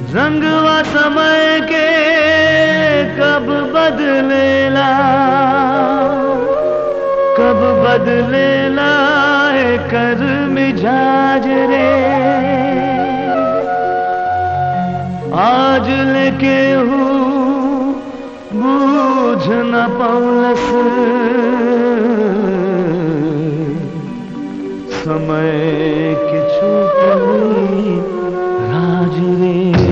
रंगवा समय के कब बदलेला कब बदलेला है कर मिजाज रे आज लेके हूँ बूझ न पौलस समय के छूटली राज रे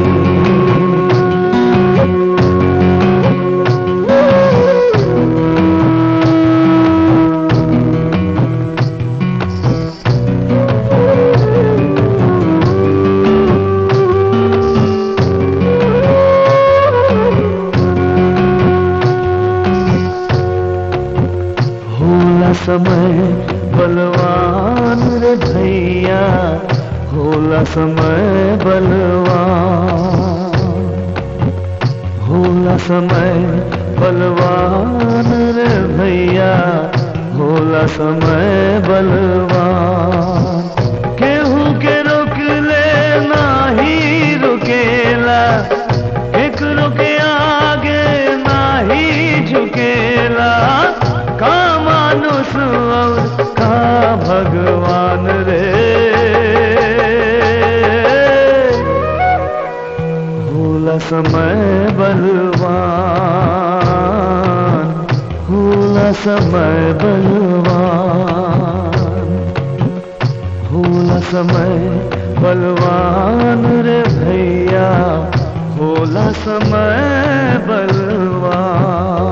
होला समय बलवान रे भैया होला समय बलवान होला समय बलवान रे भैया होला समय बलवान केहू के रोक ले नाही रुकेला एक रुके आगे नाही झुकेला का मानुष और का भगवान रे होला समय बलवान होला समय बलवान होला समय बलवान रे भैया होला समय बलवान